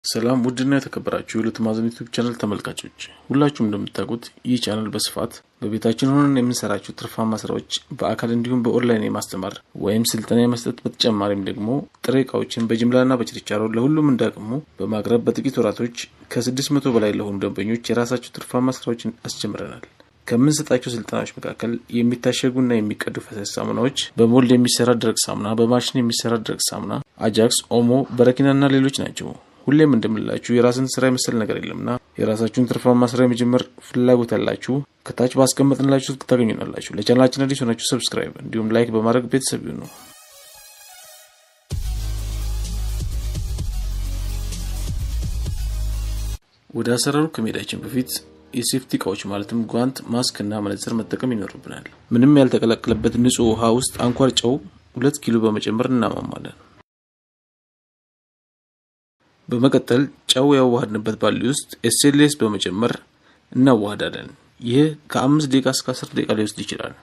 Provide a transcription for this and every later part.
ሰላም ውድና የተከበራችሁ የሁለት ማዕዘን ዩቱብ ቻናል ተመልካቾች ሁላችሁም እንደምታውቁት ይህ ቻናል በስፋት በቤታችን ሆነን የምንሰራቸው ትርፋማ ስራዎች በአካል እንዲሁም በኦንላይን የማስተማር ወይም ስልጠና የመስጠት በተጨማሪም ደግሞ ጥሬ እቃዎችን በጅምላና በችርቻሮ ለሁሉም እንዳቅሙ በማቅረብ በጥቂት ወራቶች ከስድስት መቶ በላይ ለሆኑ ደንበኞች የራሳቸው ትርፋማ ስራዎችን አስጀምረናል። ከምንሰጣቸው ስልጠናዎች መካከል የሚታሸጉና የሚቀዱ ፈሳሽ ሳሙናዎች፣ በሞልድ የሚሰራ ደረቅ ሳሙና፣ በማሽን የሚሰራ ደረቅ ሳሙና፣ አጃክስ፣ ኦሞ፣ በረኪናና ሌሎች ናቸው። ሁሌም እንደምንላችሁ የራስን ስራ የመሰል ነገር የለምና የራሳችሁን ትርፋማ ስራ የመጀመር ፍላጎት ያላችሁ ከታች ባስቀመጥንላችሁ ታገኙናላችሁ። ለቻናላችን አዲስ ሆናችሁ ሰብስክራይብ እንዲሁም ላይክ በማድረግ ቤተሰብ ይሁኑ። ወደ አሰራሩ ከመሄዳችን በፊት የሴፍቲ እቃዎች ማለትም ጓንት፣ ማስክ እና መነጽር መጠቀም ይኖርብናል። ምንም ያልተቀላቀለበት ንጹህ ውሃ ውስጥ አንኳር ጨው ሁለት ኪሎ በመጨመር እናማማለን። በመቀጠል ጨው ያዋሃድንበት ባሊ ውስጥ ኤስኤልኤስ በመጨመር እናዋሃዳለን። ይህ ከአምስት ደቂቃ እስከ አስር ደቂቃ ሊወስድ ይችላል።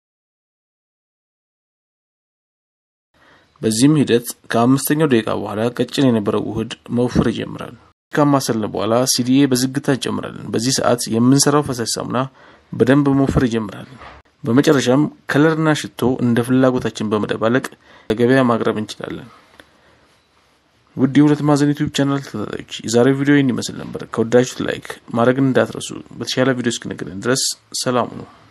በዚህም ሂደት ከአምስተኛው ደቂቃ በኋላ ቀጭን የነበረው ውህድ መውፈር ይጀምራል። ካማሰልን በኋላ ሲዲኤ በዝግታ እንጨምራለን። በዚህ ሰዓት የምንሰራው ፈሳሽ ሳሙና በደንብ መውፈር ይጀምራል። በመጨረሻም ከለርና ሽቶ እንደ ፍላጎታችን በመደባለቅ ለገበያ ማቅረብ እንችላለን። ውድ የሁለት ማዕዘን ዩቲዩብ ቻናል ተከታታዮች የዛሬው ቪዲዮ ይህን ይመስል ነበር። ከወዳችሁት ላይክ ማድረግን እንዳትረሱ። በተሻለ ቪዲዮ እስክንገናኝ ድረስ ሰላም ነው።